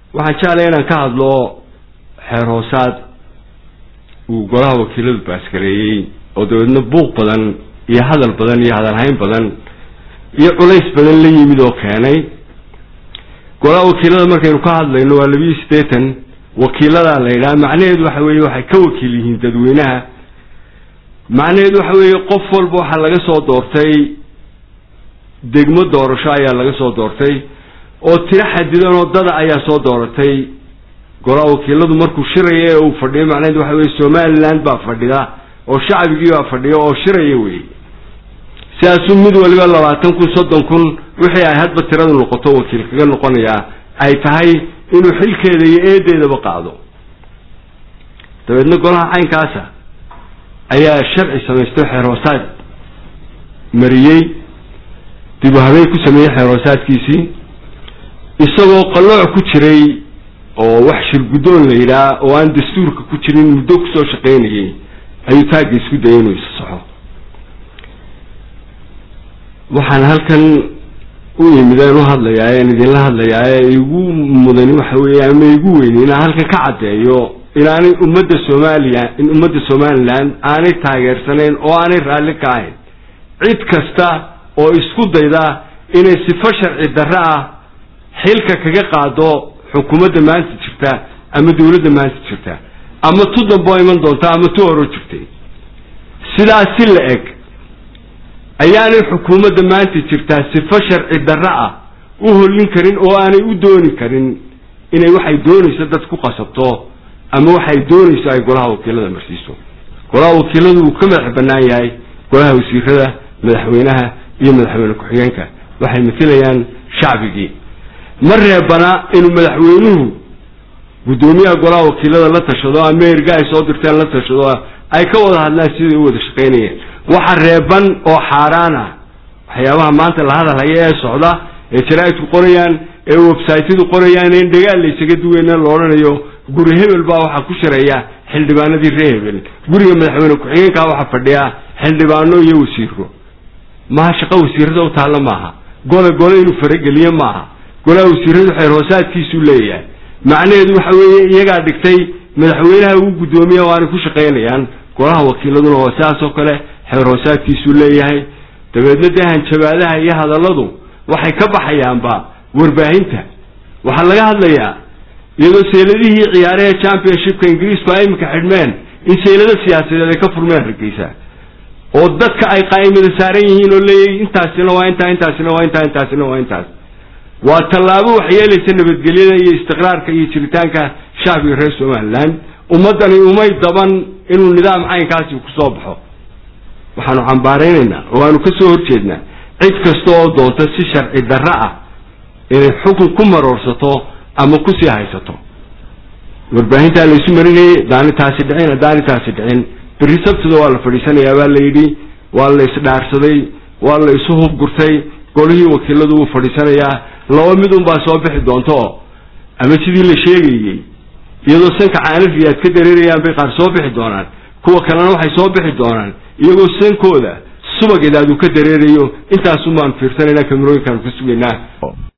waxaan jeclay inaan ka hadlo xeer hoosaad uu golaha wakiiladu baaskareeyey oo dabeedna buuq badan iyo hadal badan iyo hadalhayn badan iyo culays badan la yimid oo keenay golaha wakiilada markaynu ka hadlayno waa labiyo siddeetan wakiiladaa la yidhaha macnaheedu waxa weeye waxay ka wakiil yihiin dadweynaha macnaheedu waxa weeye qof walba waxaa laga soo doortay degmo doorasho ayaa laga soo doortay oo tiro xadidan oo dada ayaa soo dooratay golaha wakiiladu markuu shiraya ee uu fadhiyo macnaheedu waxa weye somaliland baa fadhida oo shacbigii baa fadhiya oo shiraya wey sidaasuu mid waliba labaatan kun soddon kun wixii ay hadba tiradu noqoto wakiil kaga noqonayaa ay tahay inuu xilkeeda iyo eedeedaba qaado dabeedna golaha caynkaasa ayaa sharci samaysto xeer hoosaad mariyey dib u habeen ku sameeyey xeer hoosaadkiisii isagoo qallooc ku jiray oo wax shir guddoon la yidhaah oo aan dastuurka ku jirin muddo kusoo shaqaynayay ayuu taagga isku dayay inuu isa saxo waxaan halkan u imideen u hadlayaa en idinla hadlayaa ee igu mudani waxa weeye ama igu weyni inaan halkan ka caddeeyo inaanay ummadda soomaaliya in ummadda somaliland aanay taageersanayn oo aanay raalli ka ahayn cid kasta oo isku dayda inay sifo sharci darro ah xilka kaga qaado xukuumadda maanta jirta ama dawladda maanta jirta ama tu dambe oo iman doonta ama tu horo jirtay sidaas si la eg ayaanay xukuumadda maanta jirtaa sifo sharci darro ah u hollin karin oo aanay u dooni karin inay waxay doonayso dad ku qasabto ama waxay doonayso ay golaha wakiilada marsiiso golaha wakiiladu wuu ka madax bannaan yahay golaha wasiirada madaxweynaha iyo madaxweyne ku-xigeenka waxay matilayaan shacbigii ma reebana inuu madaxweynuhu guddoomiyaha golaha wakiilada la tashado ama erga ay soo dirteen la tashado ay ka wada hadlaan siday u wada shaqaynayeen waxa reeban oo xaaraan ah waxyaabaha maanta la hadalhaya ee socda ee jaraaidku qorayaan ee websaytyadu qorayaan in dhagaal la ysaga duweyna la odhanayo guri hebel baa waxaa ku shareeya xildhibaanadii ree hebel guriga madaxweyne ku-xigeenkaa waxaa fadhiya xildhibaano iyo wasiiro maha shaqo wasiirada u taalla maaha gole gole inuu farageliye maaha golaha wasiiradu xeer hoosaadkiisuu leeyahay macnaheedu waxa weeye iyagaa dhigtay madaxweynaha ugu guddoomiya oo aanay ku shaqaynayaan golaha wakiiladuna waa sidaas oo kale xeer hoosaadkiisuu leeyahay dabeedna dee hanjabaadaha iyo hadalladu waxay ka baxayaanba warbaahinta waxaa laga hadlayaa iyadoo sayladihii ciyaaraha championshipka ingiriisku ay iminka xidhmeen in saylado siyaasadeed ay ka furmeen hargeysa oo dadka ay qaa'imada saaran yihiin oo leeyahy intaasina waa intaa intaasina waa intaa intaasina waa intaas waa tallaabo waxyeelaysa nabadgelyada iyo istiqraarka iyo jiritaanka shacbiga reer somaliland ummaddani umay daban inuu nidaam caynkaasi kusoo baxo waxaanu cambaaraynaynaa oo aanu ka soo horjeednaa cid kasta oo doonta si sharci darro ah inay xukun ku maroorsato ama kusii haysato warbaahintaa laysu marinayay daani taasi dhicin haddaani taasi dhicin berri sabtida waa la fadhiisanayaa baa la yidhi waa la isdhaarsaday waa la isu hubgurtay golihii wakiiladu wuu fadhiisanayaa laba mid unbaa soo bixi doonto ama sidii la sheegayey iyadoo sanka caanafi aad ka dareerayaan bay qaar soo bixi doonaan kuwa kalena waxay soo bixi doonaan iyagoo sankooda subageed aad uu ka dareerayo intaasumaan fiirsanayna kamerooyinkaanu ka sugaynaa